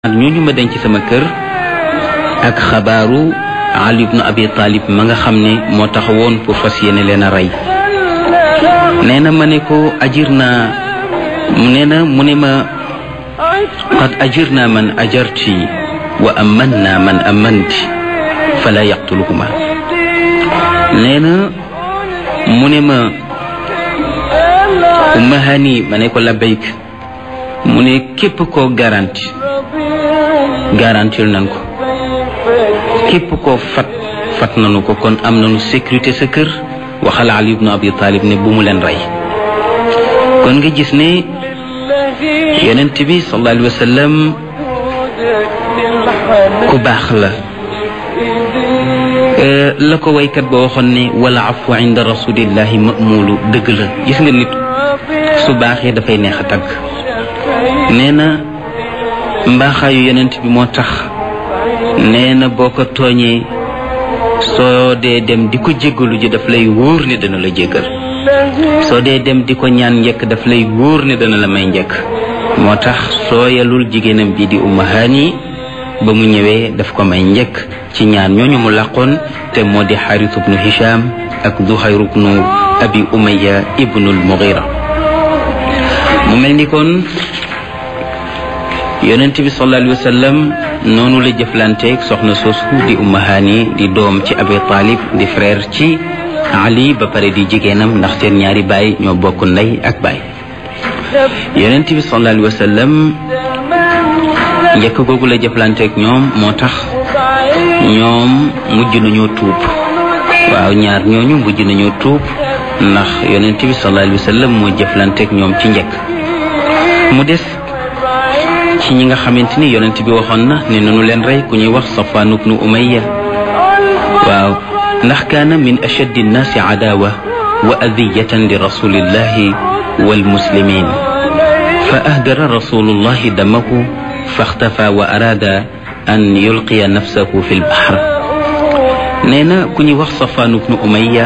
ak ñooñu ma denc sama kër ak xabaaru Ali ibn Abi Talib ma nga xam ne moo taxawoon pour fas yéene leen a rey nee na ma ne ko ajir naa nee na mu ne ma qad ajir naa man ajarti wa aman naa man amanti fala yaqtuluhuma nee na mu ne ma umma hani ma ne ko labbayk mu ne képp koo garanti garantil nan ko képp koo fat fat nanu ko kon am nanu sécurité sa kër waxal Ali ibn Abi Talib ne bu mu leen rey kon nga gis ne yonent bi sallallahu alayhi wa sallam ku baax la la ko waykat ba waxoon ne wala afu inda rasulillahi mamulu dëgg la gis nga nit su baaxee dafay neex a tagg nee na mbaaxaayu yonent bi moo tax nee na boo ko tooñee soo dee dem di ko jéggalu ji daf lay wóor ne dana la jéggal soo dee dem di ko ñaan njëkk daf lay wóor ne dana la may njëkk moo tax sooyalul jigéenam bi di umma haani ba mu ñëwee daf ko may njëkk ci ñaan ñooñu mu làqoon te moo di xaaris ibnu hisham ak zuhayr ibnu abi umaya ibnul mughira mu mel ni kon yonent bi sallallahu alayhi wa sallam noonu la jëflanteeg soxna soosu di umma haani di doom ci abi talib di frère ci ali ba pare di jigéenam ndax seen ñaari baay ñoo bokk ndey ak baay yonent bi sallallahu alayhi wa sallam njëkk googu la jëflanteeg ñoom moo tax ñoom mujj nañoo tuub waaw ñaar ñooñu mujj nañoo tuub ndax yonent bi sallallahu alayhi wa sallam moo jëflanteeg ñoom ci njëkk mu des ci ñi nga xamante ni yonent bi waxoon na ne nanu leen rey ku ñuy wax Safwaan ibnu Umayya waaw ndax kaana min ashaddi nnaasi cadaawa wa adiyatan li rasulillahi walmuslimin fa ahdara rasulullahi damahu faxtafa wa araada an yulqiya nafsahu fi lbaxr nee na ku ñuy wax Safwaan ibnu Umayya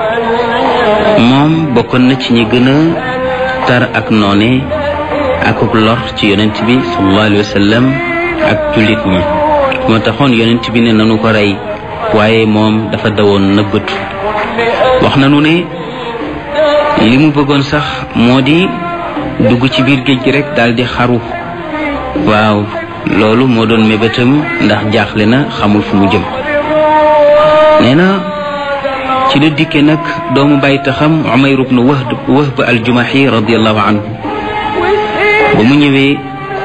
moom bokkoon na ci ñi gën a tar ak noone akuk lor ci yonent bi sallallahu alayhi wa sallam ak jullit ñi moo taxoon yonent bi ne nanu ko rey waaye moom dafa dawoon nëbbatu wax nanu ne li mu bëggoon sax moo di dugg ci biir géej gi rek daal di xaru waaw loolu moo doon mébétam ndax jaaxle na xamul fu mu jëm nee na ci la dikke nag doomu bàyyi taxam Umayr ibn Wahb Wahb al-Jumahi radiyallahu anhu ba mu ñëwee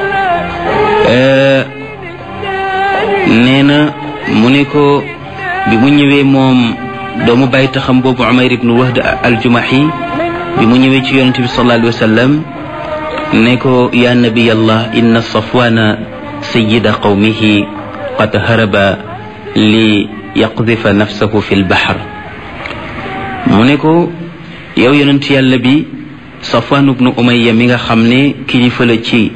nee na mu ne ko bi mu ñëwee moom doomu bàyyi taxam boobu Umayr ibnu Wahd al-Jumahi bi mu ñëwee ci yonente bi sallallahu alayhi wa sallam ne ko ya nabiyallah inna safwana sayida qawmihi qad haraba li yaqdifa nafsahu fi lbaxar mu ne ko yow yonent yàlla bi Safwan ibnu Umayya mi nga xam ne kilifa la ci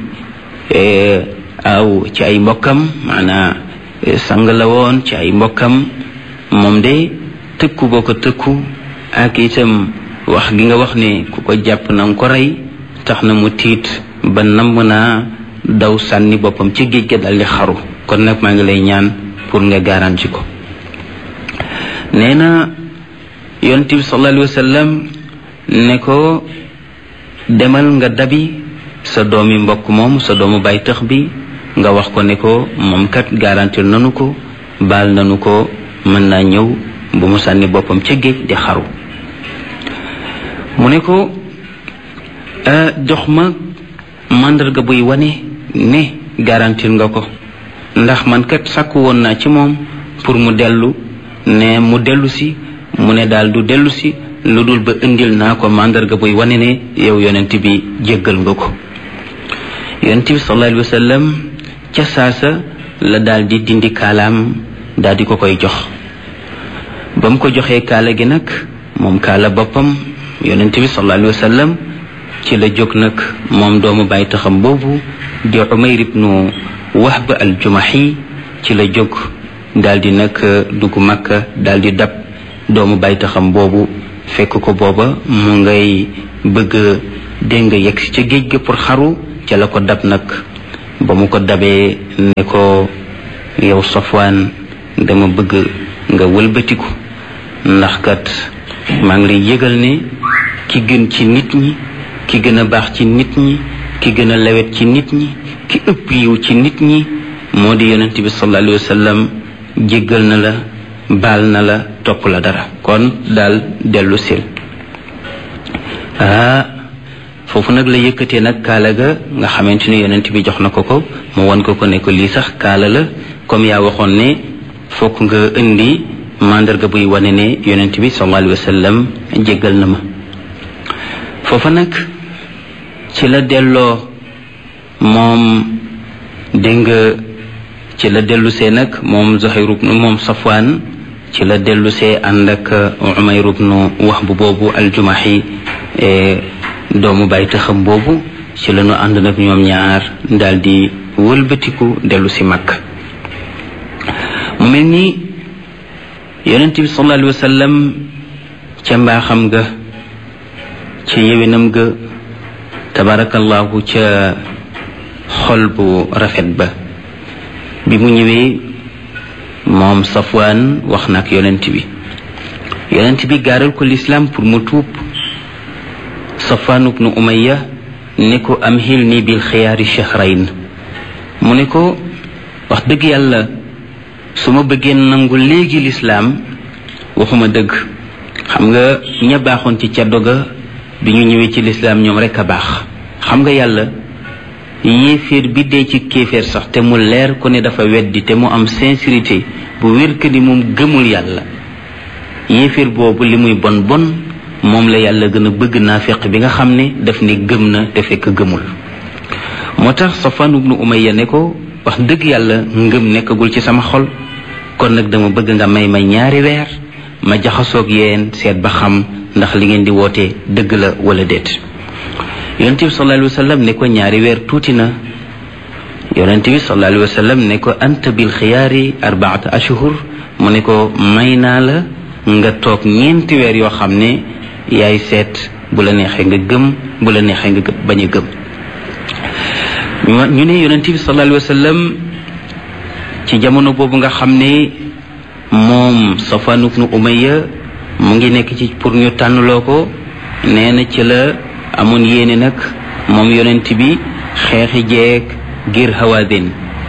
aw ci ay mbokkam maanaa sang la woon ci ay mbokkam moom de tëkku boo ko tëkku ak itam wax gi nga wax ne ku ko jàpp na nga ko rey tax na mu tiit ba namm naa daw sànni boppam ci géej ga daldi xaru kon nag maa ngi lay ñaan pour nga garanti ko nee na yonent bi sallallahu alayhi wa sallam ne ko demal nga dabi sa doomi mbokk moom sa doomu bay tëx bi nga wax ko ne ko moom kat garantir nanu ko baal nanu ko mën naa ñëw bu mu sànni boppam ca géej di xaru mu ne ko jox ma màndarga buy wane ne garantir nga ko ndax man kat sàkku woon naa ci moom pour mu dellu ne mu dellu si mu ne daal du dellu si lu dul ba indil naa ko màndarga buy wane ne yow yonent bi jéggal nga ko yonent bi sallallahu alayhi wa sallam ca saasa la daal di dindi kaalaam daal di ko koy jox ba mu ko joxee kaala gi nag moom kaala boppam yonent bi sallallahu alayhi wa sallam ci la jóg nag moom doomu bàyyi taxam boobu di Umayr ibnu Wahb al-Jumahi ci la jóg daal di nag dugg Makka daal di dab doomu bàyyi taxam boobu fekk ko booba mu ngay bëgg dégg nga yegg ca géej ga pour xaru ca la ko dab nag ba mu ko dabee ne ko yow Safwaan dama bëgg nga wëlbatiku ndax kat maa ngi lay yëgal ne ki gën ci nit ñi ki gën a baax ci nit ñi ki gën a lewet ci nit ñi ki ëpp yiw ci nit ñi moo di yonent bi sallallahu alayhi wa sallam jéggal na la baal na la topp la dara kon daal dellu sil ah foofu nag la yëkkatee nag kaala ga nga xamante ni yonent bi jox na ko ko mu won ko ko ne ko lii sax kaala la comme yaa waxoon ne fokk nga indi mandarga buy wane ne yonent bi sallallahu alayhi wa sallam jéggal na ma foofa nag ci la delloo moom dégg nga ci la dellusee nag moom Zuhayr ibnu moom Safwaan ci la dellusee ànd ak Umayr ibnu Wahb boobu aljumahi doomu bàyyi taxam boobu ci la ñu ànd nag ñoom ñaar daal di wëlbatiku dellu si mag mu mel ni yonent bi sallallahu alayhi wa sallam ca mbaaxam ga ca yewinam ga tabarakallahu ca xol bu rafet ba bi mu ñëwee moom Safwaan wax na ak yonent bi yonent bi gaaral ko lislaam pour mu tuub Safwaan ibnu Umayya ne ko am xil nii bil xiyaari shahrayn mu ne ko wax dëgg yàlla su ma bëggee nangu léegi lislaam waxuma dëgg xam nga ña baaxoon ci caddo ga bi ñu ñëwee ci lislaam ñoom rekk a baax xam nga yàlla yéeféer bi dee ci kéeféer sax te mu leer ko ne dafa weddi te mu am sincérité bu wér que ni moom gëmul yàlla yéeféer boobu li muy bon bon moom la yàlla gën a bëgg naafeq bi nga xam ne daf ne gëm na te fekk gëmul moo tax Safwan ibnu Umayya ne ko wax dëgg yàlla ngëm nekkagul ci sama xol kon nag dama bëgg nga may ma ñaari weer ma jaxasoog yéen seet ba xam ndax li ngeen di woote dëgg la wala déet yonent bi sallallahu alayhi wa sallam ne ko ñaari weer tuuti na yonent bi sallallahu alayhi wa sallam ne ko anta bil xiyaari arbaata ashhur mu ne ko may naa la nga toog ñeenti weer yoo xam ne yaay seet bu la neexee nga gëm bu la neexee nga bañ a gëm ñu ne yonent bi sallallahu alayhi wa sallam ci jamono boobu nga xam ne moom Safwan ibnu Umayya mu ngi nekk ci pour ñu tànnloo ko nee na ci la amoon yéene nag moom yonent bi xeexi jeeg ngir hawaadin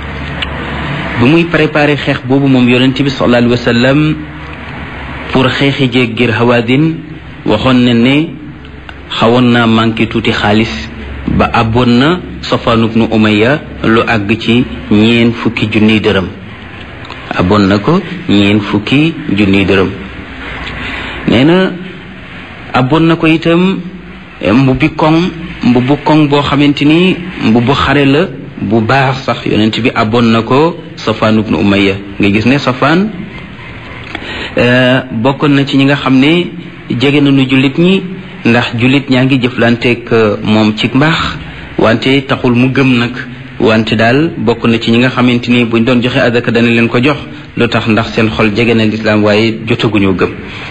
bu muy préparé xeex boobu moom yonent bi sallallahu alayhi wa sallam pour xeexi jeeg ngir hawaadin waxoon na ne xawoon naa manqué tuuti xaalis ba abboon na Safwan ibnu Umayya lu àgg ci ñeen fukki junniy dërëm abboon na ko ñeen fukki junniy dërëm nee na abboon na ko itam mbubbi koŋ mbubbu koŋ boo xamante ni mbubbu xare la bu baax sax yonent bi abboon na ko Safwan ibnu Umayya nga gis ne Safwan bokkoon na ci ñi nga xam ne jege nañu jullit ñi ndax jullit ñaa ngi jëflanteeg moom ci mbaax wante taxul mu gëm nag wante daal bokk na ci ñi nga xamante ni buñ doon joxe adaka dana leen ko jox lu tax ndax seen xol jege na lislaam waaye jotaguñoo gëm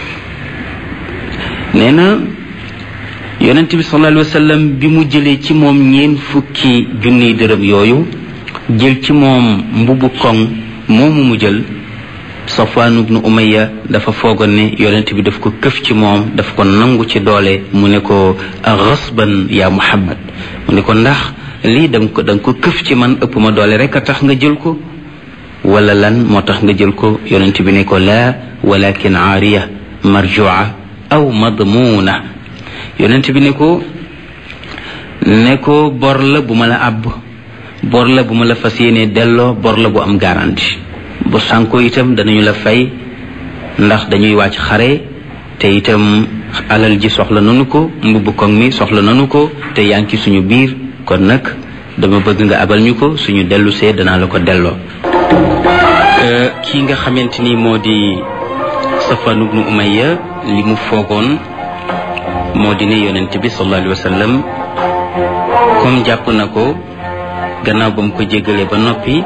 nee na yonent bi sallallahu alayhi wa sallam bi mu jëlee ci moom ñeen fukki junniy dërëm yooyu jël ci moom mbubu koŋ moomu mu jël Safwan ibnu Umayya dafa foogoon ne yonent bi daf ko këf ci moom daf ko nangu ci doole mu ne ko xasban yaa Muhammad mu ne ko ndax lii danga ko danga ko këf ci man ëpp ma doole rek a tax nga jël ko wala lan moo tax nga jël ko yonent bi ne ko laa walakin aariya marjua aw madmuuna yonent bi ne ko ne ko bor la bu ma la àbb bor la bu ma la fas yéene delloo bor la bu am garantie bu sànko itam danañu la fay ndax dañuy wàcc xare te itam alal ji soxla nanu ko mbubb koŋ mi soxla nanu ko te yaa ngi ci suñu biir kon nag dama bëgg nga abal ñu ko suñu dellu see danaa la ko delloo kii nga xamante ni moo di Safwan ibnu Umayya li mu foogoon moo di ne yonent bi sallallahu alayhi wa sallam comme jàpp na ko gannaaw ba mu ko jéggalee ba noppi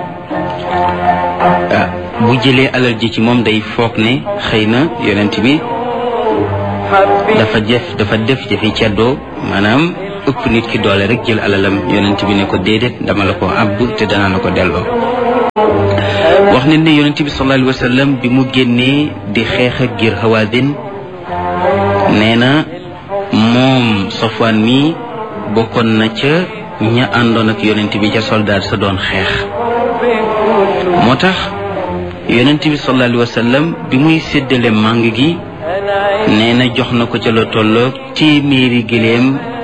bu jëlee alal ji ci moom day foog ne xëy na yonent bi dafa jëf dafa def jëfi ceddoo maanaam ëpp nit ki doole rek jël alalam yonent bi ne ko déedéet dama la ko àbb te danaa la ko delloo wax ne ne yonent bi sallallahu alayhi wa sallam bi mu génnee di xeex ak ngir Hawaazin nee na moom Safwaan mi bokkoon na ca ña àndoon ak yonent bi ca soldaar sa doon xeex moo tax yonent bi sallallahu alayhi wa sallam bi muy séddale màng gi nee na jox na ko ca la tolloog téeméeri giléem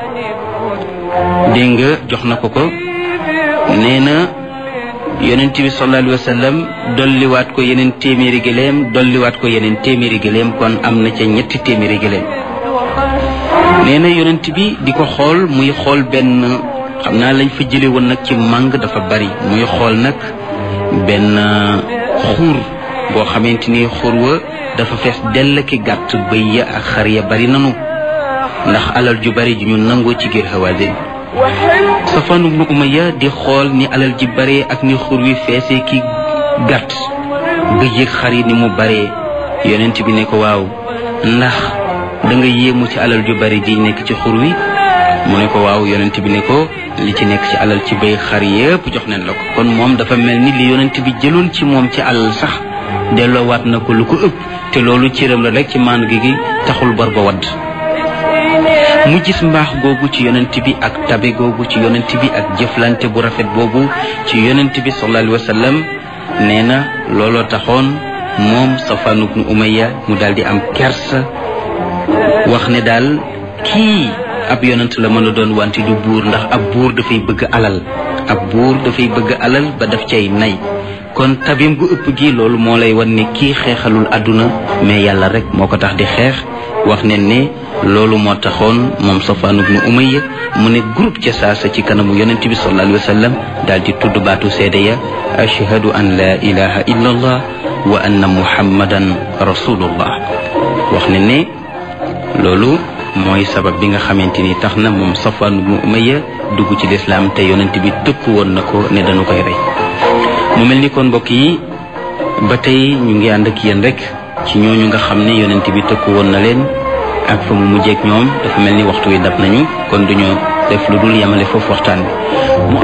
dégg nga jox na ko ko nee na yonent bi sallallahu alayhi wa sallam dolliwaat ko yeneen téeméeri giléem dolliwaat ko yeneen téeméeri giléem kon am na ca ñetti téeméeri giléem nee na yonent bi di ko xool muy xool benn xam naa lañ fa jële woon nag ci màng dafa bari muy xool nag benn xuur boo xamante ni xuur wa dafa fees dell ki gàtt bëy ya ak xar ya bari nanu ndax alal ju bari ju ñu nangoo ci giir Hawaazin Safwan ibnu Umayya di xool ni alal ji bare ak ni xur wi feesee ki gàtt bëy ak xar yi ni mu bare yonent bi ne ko waaw ndax da nga yéemu ci alal ju bari ji nekk ci xur wi mu ne ko waaw yonent bi ne ko li ci nekk ci alal ci bay xar yépp jox nañ la ko kon moom dafa mel ni li yonent bi jëloon ci moom ci alal sax delloowaat na ko lu ko ëpp te loolu cëram la rek ci maan gi gi taxul bor ba wadd mu gis mbaax googu ci yonent bi ak tabe googu ci yonent bi ak jëflante bu rafet boobu ci yonent bi sallallahu alayhi wa sallam nee na looloo taxoon moom Safwan ibnu Umayya mu daal di am kersa wax ne daal kii ab yonent la mën a doon wante du buur ndax ab buur dafay bëgg alal ab buur dafay bëgg alal ba daf cay nay kon tabim gu ëpp gi loolu moo lay wan ne kii xeexalul àdduna mais yàlla rek moo ko tax di xeex wax ne ne loolu moo taxoon moom Safwan ibnu Umayya mu ne groupe ca saasa ci kanamu yonent bi sallallahu alayhi wa sallam daal di tudd baatu seede ya ashhadu an la ilaha illa allah wa anna muhammadan rasulullah wax ne ne loolu mooy sabab bi nga xamante ni tax na moom Safwan ibnu Umayya dugg ci lislaam te yonent bi tëkku woon na ko ne dañu koy rey mu mel ni kon mbokk yi ba tey ñu ngi ànd ak yéen rek ci ñooñu nga xam ne yonent bi tëkku woon na leen ak fa mu mujjeek ñoom dafa mel ni waxtu wi dab nañu kon duñu def lu dul yemale foofu waxtaan bi